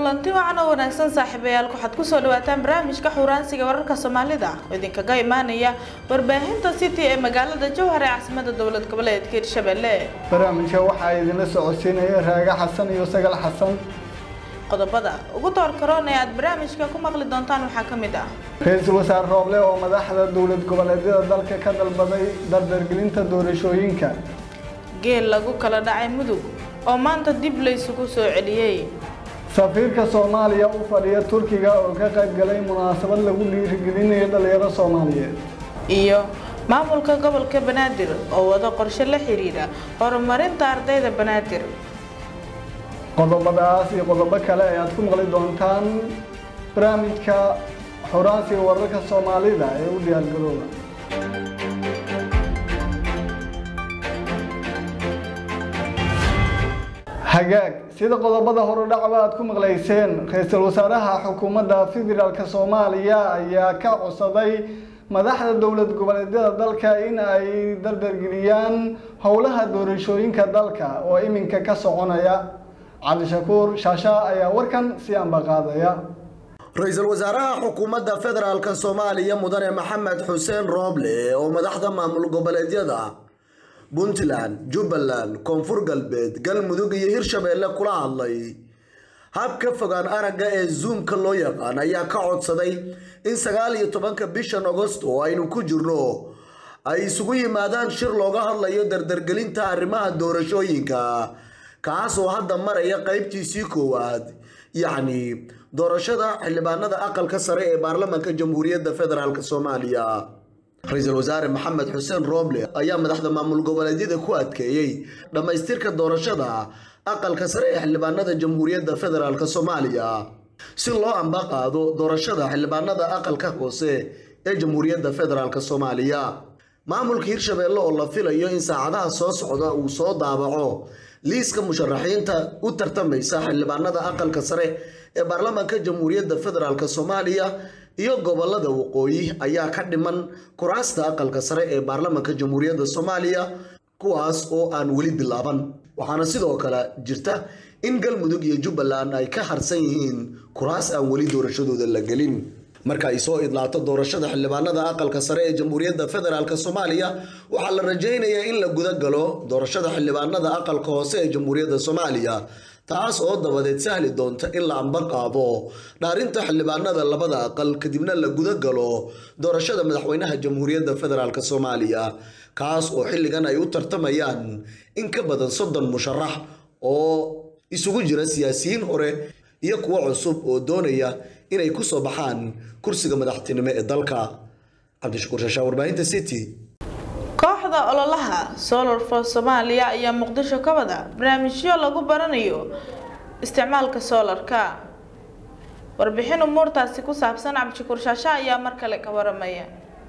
kulanti wacan oo wanaagsan saaxiibayaal waxaad kusoo dhawaataan barnaamijka xuraansiga wararka soomaalida oo idinkaga imaanaya warbaahinta city ee magaalada jowhar ee caasimada dowlad goboleedka hirshabelle barnaamijka waxaa idinla socodsiinaya raaga xasan iyo sagal xasan qodobada ugu door karoon ee aad barnaamijka ku maqli doontaan waxaa ka mid ah ra-iisul wasaare rooble oo madaxda dowlad goboleedyada dalka ka dalbaday dardargelinta doorashooyinka geel lagu kala dhacay mudug oo maanta dib laysugu soo celiyey safiirka soomaaliya u fadhiya turkiga oo ka qayb galay munaasabad lagu dhiirigelinayo dhalinyaro soomaaliyeed iyo maamulka gobolka banaadir oo wado qorshe la xiriira horumarinta ardayda banaadir qodobadaas iyo qodobo kale ayaad ku maqli doontaan barnaamijka xuraansiga wararka soomaalida ee u diyaargarooba hagaag sida qodobada horudhacba aad ku maqlayseen ra-iisul wasaaraha xukuumadda federaalk soomaaliya ayaa ka codsaday madaxda dowlad goboleedyada dalka in ay dardargeliyaan howlaha doorashooyinka dalka oo iminka ka soconaya cabdishakuur shaasha ayaa warkan si ambaqaadaya ra-iisul wasaaraha xukuumadda federaalk soomaaliya mudane maxamed xuseen rooble oo madaxda maamul goboleedyada puntland jubbaland koonfur galbeed galmudug iyo hirshabeelle kula hadlay habka fogaan aragga ee zoomka loo yaqaan ayaa ka codsaday in sagaal iyo tobanka bishan agost oo aynu ku jirno ay isugu yimaadaan shir looga hadlayo dardargelinta arrimaha doorashooyinka kaas oo hadda maraya qaybtiisii koowaad yacni doorashada xildhibaanada aqalka sare ee baarlamaanka jamhuuriyadda federaalk soomaaliya ra-iisul wasaare maxamed xuseen rooble ayaa madaxda maamul goboleedyada ku adkeeyey dhammaystirka doorashada aqalka sare ee xildhibaanada jamhuuriyadda federaalk soomaaliya si loo amba qaado doorashada xildhibaanada aqalka hoose ee jamhuuriyadda federaalk soomaaliya maamulka hirshabeelle oo la filayo in saacadaha soo socda uu soo daabaco liiska musharaxiinta u tartamaysa xildhibaanada aqalka sare ee baarlamaanka jamhuuriyadda federaalk soomaaliya iyo gobolada waqooyi ayaa ka dhiman kuraasta aqalka sare ee baarlamaanka jamhuuriyadda soomaaliya kuwaas oo aan weli bilaaban waxaana sidoo kale jirta in galmudug iyo jubbaland ay ka harsan yihiin kuraas aan weli doorashadooda la gelin marka ay soo idlaato doorashada xildhibaanada aqalka sare ee jamhuuriyadda federaalk soomaaliya waxaa la rajaynayaa in la guda galo doorashada xildhibaanada aqalka hoose ee jamhuuriyadda soomaaliya taas oo dabadeed sahli doonta in la amba qaado dhaarinta xildhibaanada labada aqal kadibna la guda galo doorashada madaxweynaha jamhuuriyadda federaalk soomaaliya kaas oo xilligan ay u tartamayaan in ka badan soddon musharax oo isugu jira siyaasiyiin hore iyo kuwo cusub oo doonaya inay ku soo baxaan kursiga madaxtinimo ee dalka cabdishakuur shaashaa warbaahinta city kooxda ololaha solar for soomaaliya ayaa muqdisho ka wada barnaamijyo lagu baranayo isticmaalka soolarka warbixin umuurtaasi ku saabsan cabdishakuur shaasha ayaa mar kale ka waramaya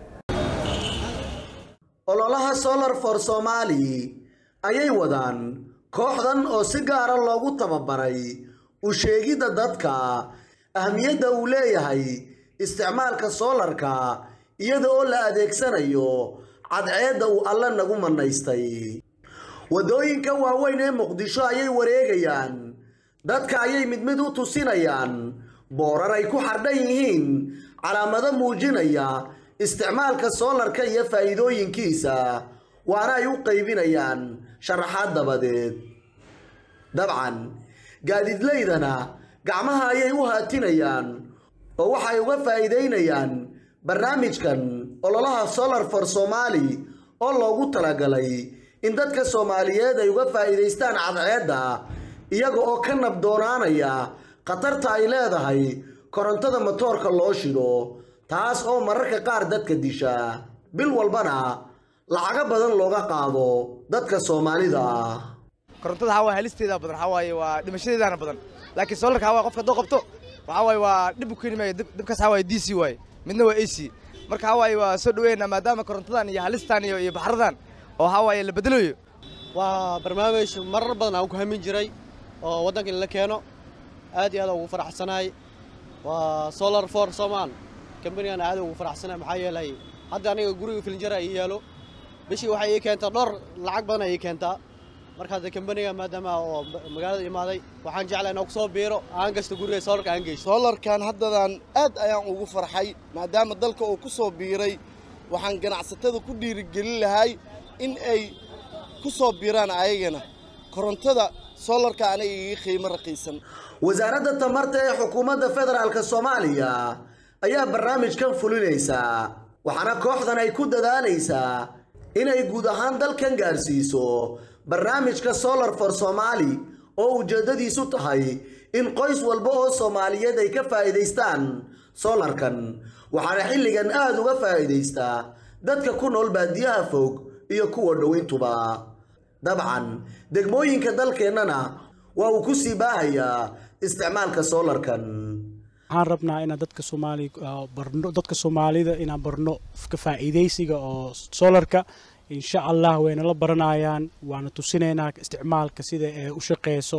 ololaha solar for somali ayay wadaan kooxdan oo si gaara loogu tababaray u sheegidda dadka ahmiyadda uu leeyahay isticmaalka soolarka iyada oo la adeegsanayo cadceedda uu alle nagu manaystay waddooyinka waaweyn ee muqdisho ayay wareegayaan dadka ayay mid mid u tusinayaan boorar ay ku xardhan yihiin calaamado muujinaya isticmaalka soolarka iyo faa'iidooyinkiisa waana ay u qaybinayaan sharaxaad dabadeed dabcan gaadiidlaydana gacmaha ayay u haatinayaan oo waxay uga faa'iidaynayaan barnaamijkan ololaha solar for somali oo loogu talagalay in dadka soomaaliyeed ay uga faa'iidaystaan cadceedda iyaga oo ka nabdoonaanaya khatarta ay leedahay korontada matoorka loo shido taas oo mararka qaar dadka disha bil walbana lacago badan looga qaado dadka soomaalida ah korontada waxaa waay halisteeda badan waxaa waaye waa dhimashadeedana badan laakiin solarka waxaa waay qofka hadduu qabto waxaa waaye waa dhib u keeni maayo dhibkaas waxaa waaye d c waaye midna waa a c marka waxaa waaye waa soo dhaweynaa maadaama korontadan iyo halistan iyo iyo baxradan oo waxaa waaye la bedelayo waa barnaamij marar badan aan ku hamin jiray oo waddanka in la keeno aad iyo aad ugu faraxsanahay waa solar for somal kambanigan aad ugu faraxsanahay maxaa yeelay hadda aniga guriga filinjara ii yaalo bishii waxay ii keentaa dhowr lacag badan ay ii keentaa marka hadda kambaniga maadaama oo magaalada imaaday waxaan jeclaa inaan kusoo biiro aan gasta guriga soolarka aan geysto soolarkan haddadan aad ayaan ugu farxay maadaama dalka uu ku soo biiray waxaan ganacsatada ku dhiirigelin lahay in ay ku soo biiraan ayagana korontada soolarka aniga iga qiimo raqiisan wasaaradda tamarta ee xukuumadda federaalk soomaaliya ayaa barnaamijkan fulinaysa waxaana kooxdan ay ku dadaalaysaa inay guud ahaan dalkan gaarsiiso barnaamijka solar for somaali oo ujeeddadiisu tahay in qoys walba oo soomaaliyeed ay ka faa'iidaystaan solarkan waxaana xilligan aada uga faa'iidaystaa dadka ku nool baadiyaha fog iyo kuwa dhoweyntuba dabcan degmooyinka dalkeennana waa uu ku sii baahayaa isticmaalka solarkan waxaan rabnaa inaan dadka soomaali barno dadka soomaalida inaan barno ka faa'iidaysiga oo solarka insha allah wayna la baranayaan waana tusinaynaa isticmaalka sida ee u shaqeyso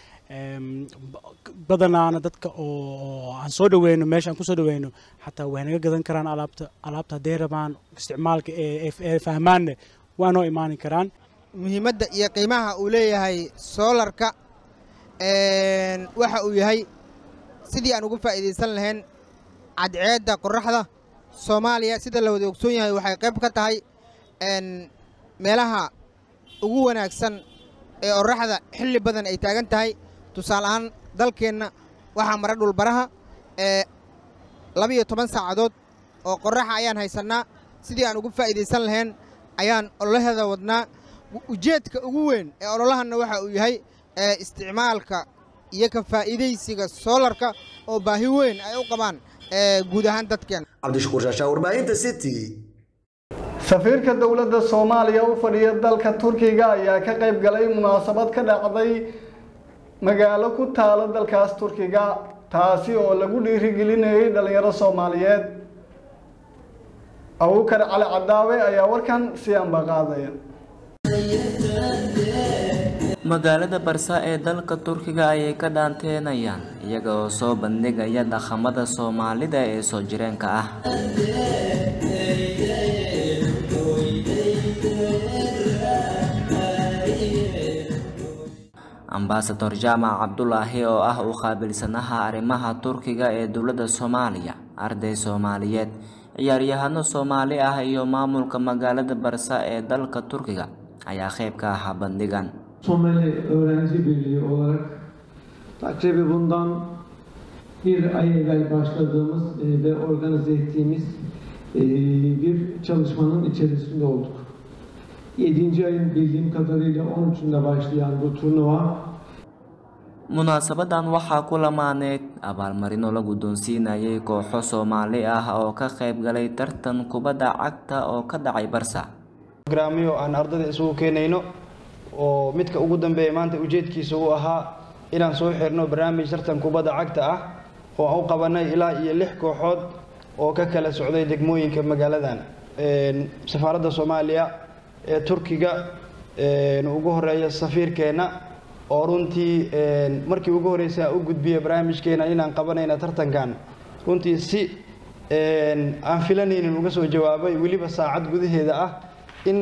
badanaana dadka oo aan soo dhaweyno meesha aan kusoo dhaweyno xataa way naga gadan karaan alaabta alaabta hadday rabaan isticmaalka ee fahmaanne waa noo imaani karaan muhiimadda iyo qiimaha uu leeyahay soolarka waxa uu yahay sidii aan ugu faa'iidaysan lahayn cadceedda qorraxda soomaaliya sida la wada ogsoon yahay waxay qayb ka tahay meelaha ugu wanaagsan ee qorraxda xilli badan ay taagan tahay tusaale ahaan dalkeenna waxaa mara dhulbaraha ee labiyo toban saacadood oo qorraxa ayaan haysannaa sidii aan ugu faa'iidaysan lahayn ayaan ololaheeda wadnaa ujeedka ugu weyn ee ololahanna waxa uu yahay isticmaalka iyo ka faa'iidaysiga soolarka oo baahi weyn ay u qabaan guud ahaan dadkeena cabdishakuur shaashaa warbaahinta city safiirka dowladda soomaaliya u fadhiya dalka turkiga ayaa ka qayb galay munaasabad ka dhacday magaalo ku taala dalkaas turkiga taasi oo lagu dhiirigelinayay dhalinyaro soomaaliyeed abukar cali cadaawe ayaa warkan si anba qaadaya magaalada barsa ee dalka turkiga ayay ka dhaanteenayaan iyaga oo soo bandhigaya dhaqamada soomaalida ee soo jireenka ah ambasador jaamac cabdulaahi oo ah u qaabilsanaha arrimaha turkiga ee dowladda soomaaliya arday soomaaliyeed ciyaaryahano soomaali ah iyo maamulka magaalada barsa ee dalka turkiga ayaa qayb ka ahaa bandhigan Somali Öğrenci Birliği olarak takribi bundan bir ay evvel başladığımız e, ve organize ettiğimiz e, bir çalışmanın içerisinde olduk. 7. ayın bildiğim kadarıyla 13'ünde başlayan bu turnuva munaasabadan waxaa ku lamaaneed abaalmarino la guddoonsiinayay kooxo soomaali ah oo ka qayb galay tartan kubadda cagta oo ka dhacay barsa programyo aan ardayda isugu keenayno oo midka ugu dambeeya maanta ujeedkiisa uu ahaa inaan soo xirno barnaamij tartan kubadda cagta ah oo aan u qabanay ilaa iyo lix kooxood oo ka kala socday degmooyinka magaaladan safaaradda soomaaliya ee turkiga ugu horeeya safiirkeenna oo runtii markii ugu horreysay u gudbiya barnaamijkeena inaan qabanayna tartankan runtii si aan filanaynin uga soo jawaabay weliba saacad gudaheeda ah in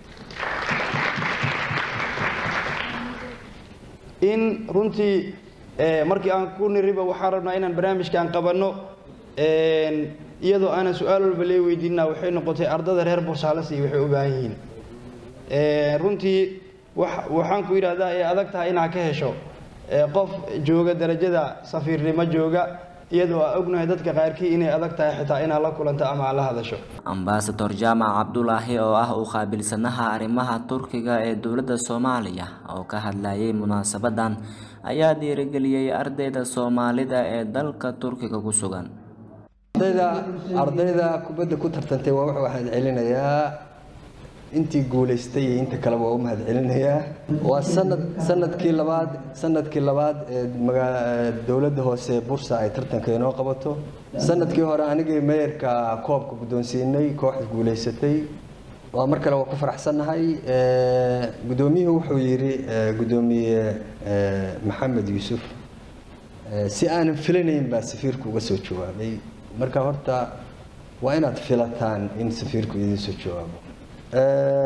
in runtii markii aan ku niriba waxaan rabnaa inaan barnaamijkaan qabanno iyadoo aanan su-aal walba lee weydiinna waxay noqotay ardada reer boosaalasi waxay u baahan yihiin runtii waxaan ku yidhahdaa ee adag tahay inaad ka hesho qof jooga darajada safiirnimo jooga iyadoo aa ognahay dadka qaarkii inay adag tahay xitaa inaad la kulanto ama aad la hadasho ambasador jaamac cabdulaahi oo ah u qaabilsanaha arrimaha turkiga ee dowladda soomaaliya oo ka hadlayay munaasabadan ayaa dhiirigeliyey ardayda soomaalida ee dalka turkiga ku sugan ardayda ardayda kubadda ku tartantay waa wuxuu waxaan celinayaa intii guulaystay iyo inta kaleba waa u mahad celinayaa waa sanad sanadkii labaad sanadkii labaad ee magaa dowladda hoose bursa ay tartanka inoo qabato sanadkii hore anigii meeyarka koobka guddoonsiinay kooxda guulaysatay waa mar kale waa ku faraxsannahay guddoomiyuhu wuxuu yidhi guddoomiye maxamed yuusuf si aanan filanayn baa safiirku uga soo jawaabay marka horta waa inaad filataan in safiirku idiin soo jawaabo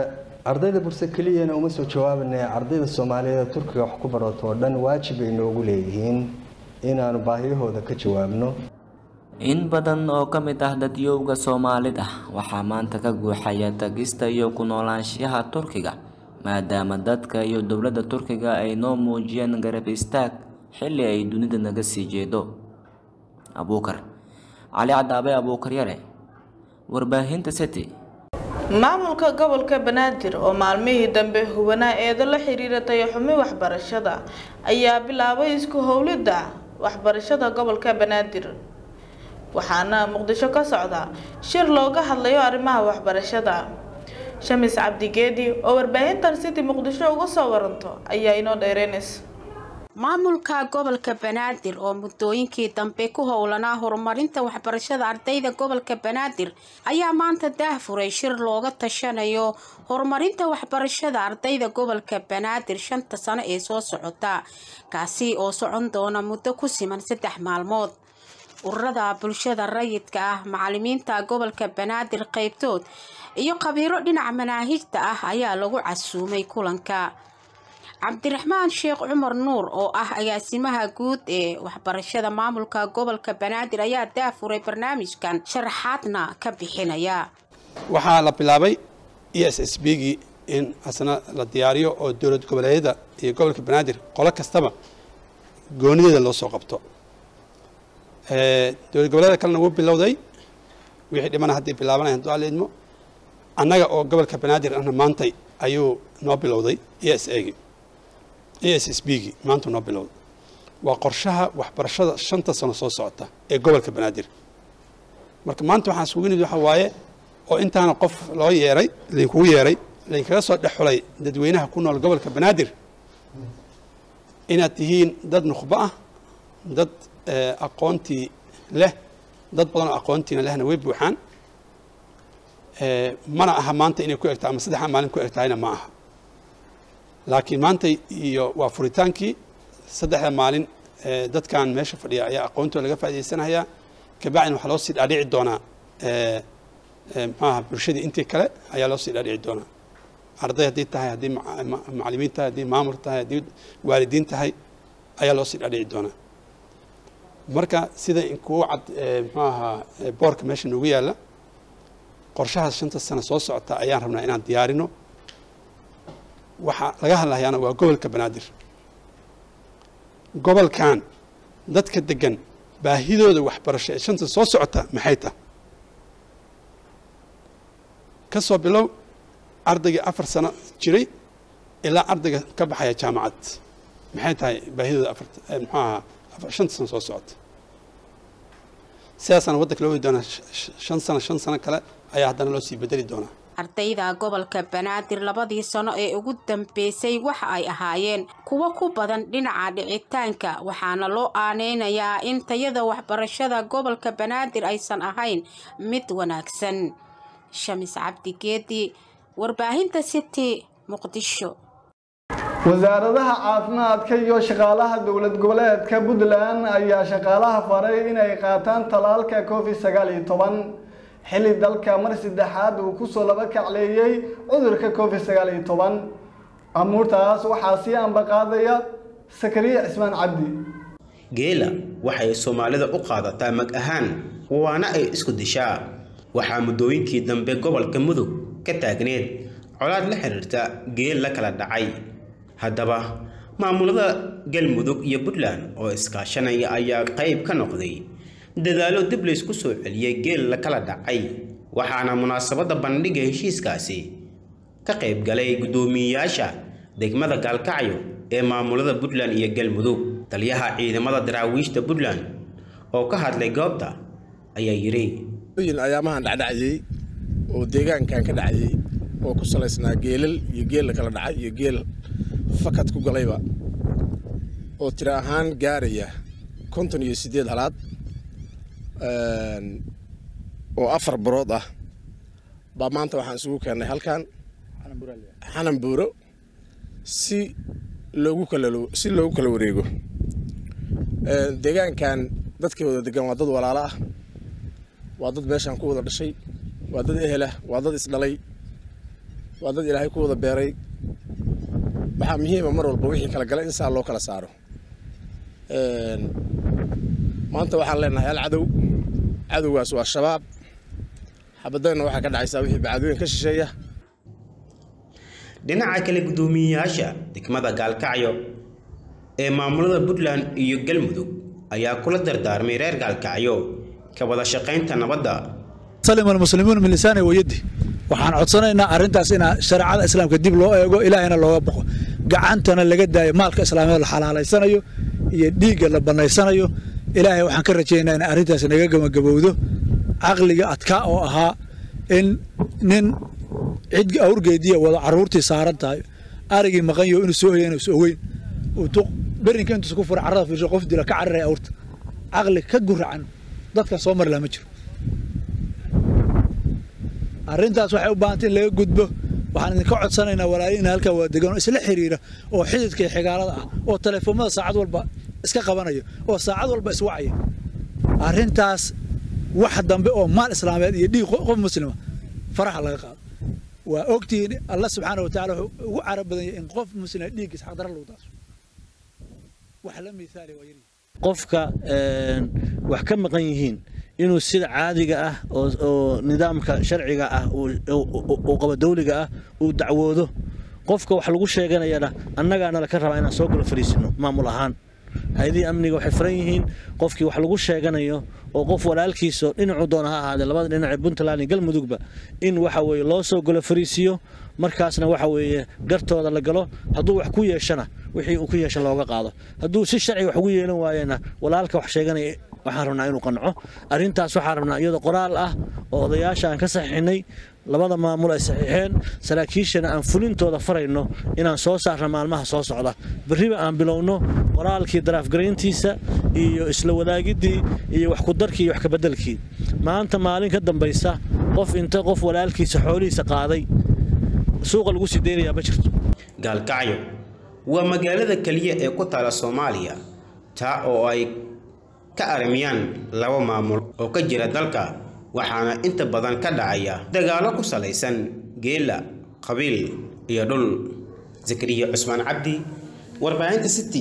ardayda burse keliyana uma soo jawaabane ardayda soomaaliyeed turkiga wax ku barato oo dhan waajib ay noogu leeyihiin inaanu baahiyahooda ka jawaabno in badan oo ka mid ah dadyowga soomaalida waxaa maanta ka guuxaya tagista iyo ku noolaanshiyaha turkiga maadaama dadka iyo dowladda turkiga ay noo muujiyeen garab istaag xilli ay dunida naga sii jeedo abuukar cali cadaabe abuukar yare warbaahinta city maamulka gobolka banaadir oo maalmihii dambe hubanaa eedo la xiriira tayaxumi waxbarashada ayaa bilaabay isku howlidda waxbarashada gobolka banaadir waxaana muqdisho ka socda shir looga hadlayo arrimaha waxbarashada shamis cabdigeedi oo warbaahintan city muqdisho uga soo waranto ayaa inoo dheereynaysa maamulka gobolka banaadir oo muddooyinkii dambe ku howlanaa horumarinta waxbarashada ardayda gobolka banaadir ayaa maanta daahfuray shir looga tashanayo horumarinta waxbarashada ardayda gobolka banaadir shanta sano ee soo socota kaasi oo socon doona muddo ku siman saddex maalmood ururada bulshada rayidka ah macalimiinta gobolka banaadir qeybtood iyo khabiiro dhinaca manaahijta ah ayaa lagu casuumay kulanka cabdiraxmaan sheekh cumar nuur oo ah agaasimaha guud ee waxbarashada maamulka gobolka banaadir ayaa daafuray barnaamijkan sharaxaadna ka bixinaya waxaa la bilaabay e s s b gii in asna la diyaariyo oo dowlad goboleedyada iyo gobolka banaadir qolo kastaba goonideeda loo soo qabto dowlad goboleeda kalena wuu bilowday wixii dhimana haddii bilaabanaya hadduu alla idmo annaga oo gobolka banaadir ahna maantay ayuu noo bilowday e s a gii e s s b gii maanta noo bilowday waa qorshaha waxbarashada shanta sano soo socota ee gobolka banaadir marka maanta waxaan isugu nimid waxa waaye oo intaana qof loo yeeray laynkugu yeeray laynkaga soo dhex xulay dadweynaha ku nool gobolka banaadir inaad tihiin dad nukhbo ah dad aqoontii leh dad badan oo aqoontiina lehna way buuxaan mana aha maanta inay ku egtahay ama saddexdaa maalin ku egtahayna ma aha laakiin maanta iyo waa furitaankii saddexda maalin dadkan meesha fadhiya ayaa aqoontooda laga faa'idaysanayaa kabacdina waxaa loo sii dhaadhici doonaa maxaaha bulshadii intii kale ayaa loo sii dhaadhici doonaa arday haddii tahay haddii macalimiin tahay haddii maamul tahay haddii waalidiin tahay ayaa loo sii dhaadhici doonaa marka sida inkuu cad muxuu ahaa boorka meesha noogu yaalla qorshahaas shanta sano soo socota ayaan rabnaa inaan diyaarino waxaa laga hadlayaana waa gobolka banaadir gobolkan dadka degan baahidooda waxbarasho ee shanta soo socota maxay tahay ka soo bilow ardaygii afar sano jiray ilaa ardayga ka baxaya jaamacad maxay tahay baahidooda afar muxuu ahaa shanta sano soo socota sidaasana waddanka loo wadi doonaa shan sano shan sano kale ayaa haddana loo sii bedeli doonaa ardayda gobolka banaadir labadii sano ee ugu dambeysay waxa ay ahaayeen kuwo ku badan dhinaca dhicitaanka waxaana loo aaneynayaa in tayada waxbarashada gobolka banaadir aysan ahayn mid wanaagsan shamis cabdigeedi warbaahinta city muqdisho wasaaradaha caafimaadka iyo shaqaalaha dowlad goboleedka puntland ayaa shaqaalaha faray inay qaataan talaalka covid sagaal iyo toban xilli dalka mar saddexaad uu kusoo laba kacleeyey cudurka covid sagaal iyo toban amuurtaas waxaa sii ambaqaadaya sakariya cismaan cabdi geela waxay soomaalida u qaadataa mag ahaan waana ay isku dishaa waxaa muddooyinkii dambe gobolka mudug ka taagneed colaad la xiriirta geel la kala dhacay haddaba maamulada galmudug iyo puntland oo iskaashanaya ayaa qayb ka noqday dadaalo dib laysku soo celiyey geel la kala dhacay waxaana munaasabadda bandhiga heshiiskaasi ka qayb galay guddoomiyeyaasha degmada gaalkacyo ee maamulada puntland iyo galmudug taliyaha ciidamada daraawiishta puntland oo ka hadlay goobta ayaa yidhi ayaamahan dhacdhacayey oo deegaankan ka dhacayey oo ku salaysnaa geelal iyo geel la kala dhacay iyo geel fakad ku galayba oo tiro ahaan gaaraya konton iyo siddeed halaad oo afar barood ah baa maanta waxaan isugu keennay halkan xanan buuro si loogu kala si loogu kala wareego deegaankan dadkii wada degan waa dad walaalo ah waa dad meeshaan ku wada dhashay waa dad ehelah waa dad isdhalay waa dad ilaahay ku wada beeray waxaa muhiima mar walba wixii kala gala in saa loo kala saaro maanta waxaan leenahay hal cadow cadowgaas waa shabaab xabadayna waxaa ka dhacaysaa wixii bacadooyin ka shisheeya dhinaca kale guddoomiyeyaasha degmada gaalkacyo ee maamulada puntland iyo galmudug ayaa kula dardaarmay reer gaalkacyo ka wada shaqaynta nabadda salim almuslimuun min lisaani wayadi waxaan codsanaynaa arrintaas in shareecada islaamka dib loo eego ilaahayna looga boqo gacantana laga daayo maalka islaamiyeed la xalaalaysanayo iyo dhiigga la bannaysanayo ilaahay waxaan ka rajaynaynaa in arrintaas naga gabagabowdo caqliga adkaa oo ahaa in nin cid awrgeediya wada carruurtii saaran tahay arigii maqanyo inuu soo hoyana is ogeyn berinka intuus ku fura carrada fiirsho qof dila ka cararaya awrta caqli ka guracan dadkan soo mari laha ma jiro arrintaas waxay u baahantay in laga gudbo waxaan idinka codsanaynaa walaalina halkaa waa degan oo isla xiriira oo xididka iyo xigaalada ah oo telefoomada saacad walba iska qabanaya oo saacad walba iswacaya arrintaas wax dambe oo maal islaameed iyo dhiig qof muslima faraxa laga qaado waa ogtihiin allah subxaana wa tacaala wuxuu ugu carab badan yahay in qof muslima dhiiggiisa xaqdara lagu daaso wax la miisaali waa yari qofka wax ka maqan yihiin inuu sida caadiga ah oo nidaamka sharciga ah uu qaba dawliga ah uu dacwoodo qofka wax lagu sheeganayana annagaana laka rabaa inaan soo galo fariisino maamul ahaan hay-adihii amniga waxay furan yihiin qofkii wax lagu sheeganayo oo qof walaalkiiso dhinacuu doona ha ahaadee labada dhinac ee puntland iyo galmudugba in waxa weeye loo soo galo fariisiyo markaasna waxa weeye gartooda la galo hadduu wax ku yeeshana wixii uu ku yeesha looga qaado hadduu si sharciga wax ugu yeelan waayena walaalka wax sheeganaya waxaan rabnaa inuu qanco arrintaas waxaan rabnaa iyadoo qoraal ah oo odayaasha aan ka saxiixinay labada maamul ay saxiixeen saraakiishana aan fulintooda farayno inaan soo saarno maalmaha soo socda berriba aan bilowno qoraalkii daraafgarayntiisa iyo isla wadaagiddii iyo wax kudarkii iyo wax kabeddelkii maanta maalin ka dambaysa qof inta qof walaalkiisa xoolihiisa qaaday suuqa lagu sii deynayaa ma jirto gaalkacyo waa magaalada keliya ee ku taala soomaaliya taa oo ay ka arimiyaan laba maamul oo ka jira dalka waxaana inta badan ka dhacaya dagaallo ku salaysan geela qabiil iyo dhul zakariya cusmaan cabdi warbaahinta city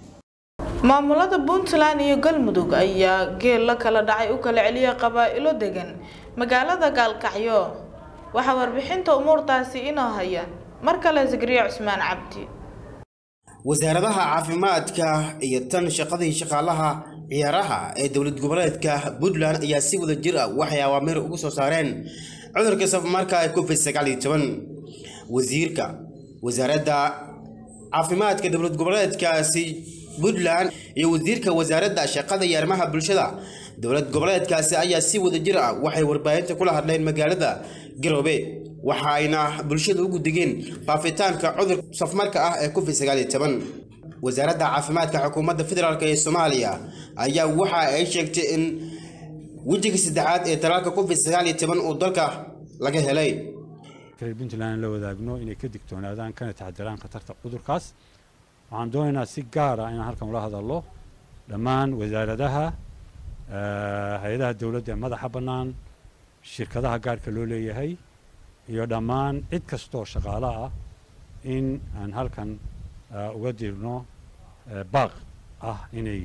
maamulada puntland iyo galmudug ayaa geel la kala dhacay u kala celiya qabaa'ilo degan magaalada gaalkacyo waxaa warbixinta umuurtaasi inoo haya mar kale zakariya cusmaan cabdi wasaaradaha caafimaadka iyo tan shaqadii shaqaalaha ciyaaraha ee dowlad goboleedka puntland ayaa si wada jir ah waxay awaamiir ugu soo saareen cudurka safamarka ee covid sagaal iyo toban wasiirka wasaaradda caafimaadka dowlad goboleedkaasi puntland iyo wasiirka wasaaradda shaqada iyo arrimaha bulshada dowlad goboleedkaasi ayaa si wada jir ah waxay warbaahinta kula hadleen magaalada garoobe waxa ayna bulshada ugu digeen faafitaanka cudur safmarka ah ee covid sagaal iyo toban wasaaradda caafimaadka xukuumadda federaalk ee soomaaliya ayaa waxa ay sheegtay in wejiga saddexaad ee talaalka covid sagaal iyo toban uu dalka laga helay reer puntland la wadaagno inay ka digtoonaadaan kana taxadiraan khatarta cudurkaas waxaan doonaynaa si gaar ah inaan halkan ula hadallo dhammaan wasaaradaha hay-adaha dowladda ee madaxa bannaan shirkadaha gaarka loo leeyahay iyo dhammaan cid kastoo shaqaale ah in aan halkan uga dirno baaq ah inay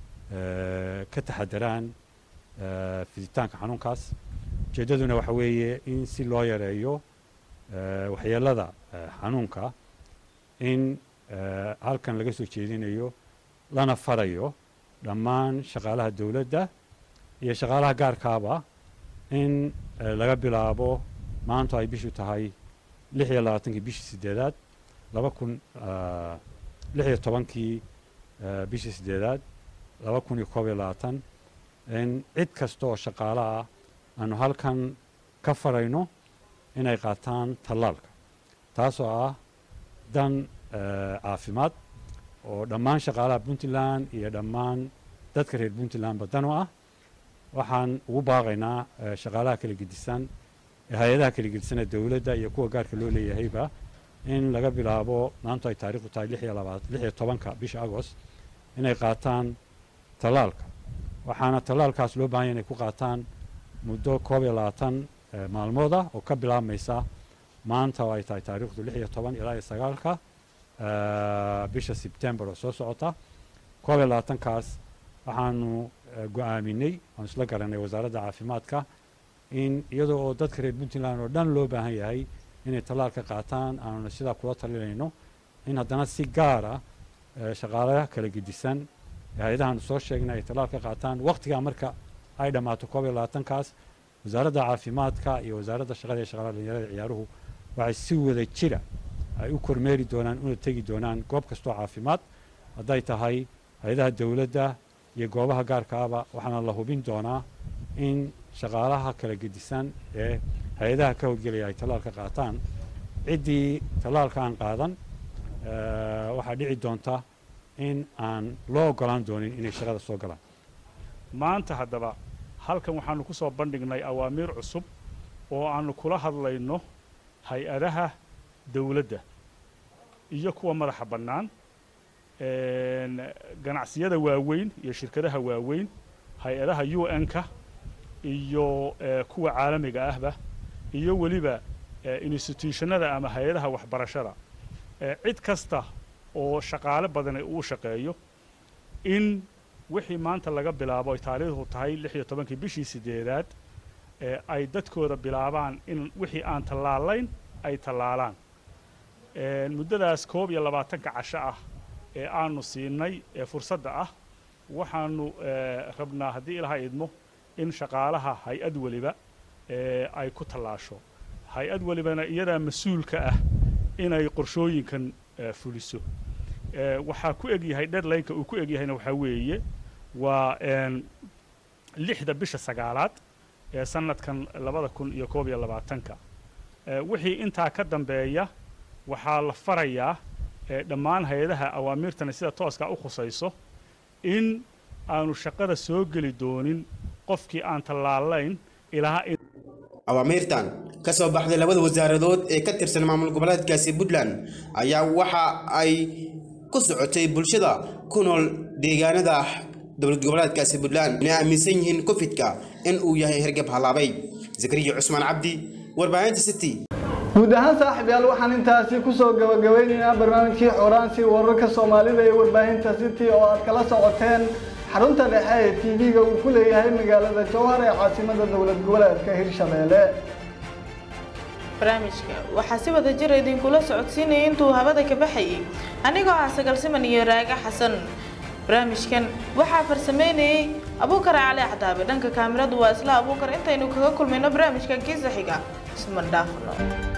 ka taxadaraan fiditaanka xanuunkaas ujeeddaduna waxa weeye in si loo yareeyo waxyeelada xanuunka in halkan laga soo jeedinayo lana farayo dhammaan shaqaalaha dowladda iyo shaqaalaha gaarkaaba in laga bilaabo maantu ay bishu tahay lix iyo labaatankii bishii sideedaad laba kun lix iyo tobankii bishii sideedaad laba kun iyo koob iyo labaatan in cid kasta oo shaqaale ah aanu halkan ka farayno inay qaataan tallaalka taasoo ah dan caafimaad oo dhammaan shaqaalaha puntland iyo dhammaan dadka reer puntlandba dan u ah waxaan ugu baaqaynaa shaqaalaha kala gedisan hay-adaha kala gedisan ee dowladda iyo kuwa gaarka loo leeyahayba in laga bilaabo maantu ay taariikhdu tahay lix iyo labaat lix iyo tobanka bisha agost inay qaataan tallaalka waxaana tallaalkaas loo baahan yahay inay ku qaataan muddo koob iyo labaatan maalmood ah oo ka bilaabmaysa maanta oo ay tahay taariikhdu lix iyo toban ilaa iyo sagaalka bisha sebtembar oo soo socota koob iyo labaatankaas waxaanu go-aaminay oon isla garanay wasaaradda caafimaadka in iyadoo oo dadka reer puntland oo dhan loo baahan yahay inay tallaal ka qaataan aanuna sidaa kula talinayno in haddana si gaara shaqaalaha kala gedisan hay-adahaanu soo sheegnay ay tallaal ka qaataan waqtigaa marka ay dhammaato koob iyo labaatankaas wasaaradda caafimaadka iyo wasaaradda shaqada iyo shaqaalaha dhalinyarada ciyaaruhu waxay si wada jira ay u kormeeri doonaan una tegi doonaan goob kastoo caafimaad hadday tahay hay-adaha dowladda iyo goobaha gaarka ahba waxaana la hubin doonaa in shaqaalaha kala gedisan ee hay-adaha ka howlgelaya ay tallaal ka qaataan ciddii tallaalka aan qaadan waxaa dhici doonta in aan loo ogolaan doonin inay shaqada soo galaan maanta haddaba halkan waxaanu ku soo bandhignay awaamiir cusub oo aanu kula hadlayno hay-adaha dowladda iyo kuwa madaxa bannaan ganacsiyada waaweyn iyo shirkadaha waaweyn hay-adaha u n-ka iyo kuwa caalamiga ahba iyo weliba institutionada ama hay-adaha waxbarashada cid kasta oo shaqaale badani uu shaqeeyo in wixii maanta laga bilaabo ay taariikhdu tahay lix iyo tobankii bishii sideedaad ay dadkooda bilaabaan in wixii aan tallaalayn ay tallaalaan muddadaas koob iyo labaatanka casho ah ee aanu siinay ee fursadda ah waxaanu rabnaa haddii ilaha idmo in shaqaalaha hay-ad weliba ay ku tallaasho hay-ad welibana iyadaa mas-uulka ah inay qorshooyinkan fuliso waxaa ku egyahay deadlineka uu ku egyahayna waxaa weeye waa lixda bisha sagaalaad ee sanadkan labada kun iyo koob iyo labaatanka wixii intaa ka dambeeya waxaa la farayaa dhammaan hay-adaha awaamiirtana sida tooskaa u khusayso in aanu shaqada soo geli doonin qofkii aan tallaalayn ilaa awaamiirtan ka soo baxday labada wasaaradood ee ka tirsan maamul goboleedkaasi puntland ayaa waxa ay ku socotay bulshada ku nool deegaanada dowlad goboleedkaasi puntland inay aaminsan yihiin kofidka in uu yahay hergab halaabay zakariya cusmaan cabdi warbaahinta city guud ahaan saaxiibyaal waxaan intaasi kusoo gabagabeynaynaa barnaamijkii xoraansi wararka soomaalida ee warbaahinta city oo aad kala socoteen xarunta dhexe ee tv-ga uu ku leeyahay magaalada jowhar ee caasimada dowlad goboleedka hirshabeelle barnaamijka waxaa si wada jir idinkula socodsiinaya intuu habada ka baxayay anigoo ah sagalsiman iyo raaga xasan barnaamijkan waxaa farsameynayay abuukar cali cadaabe dhanka kaamiradu waa isla abuukar intaynu kaga kulmayno barnaamijkan kiisa xiga isman dhaafno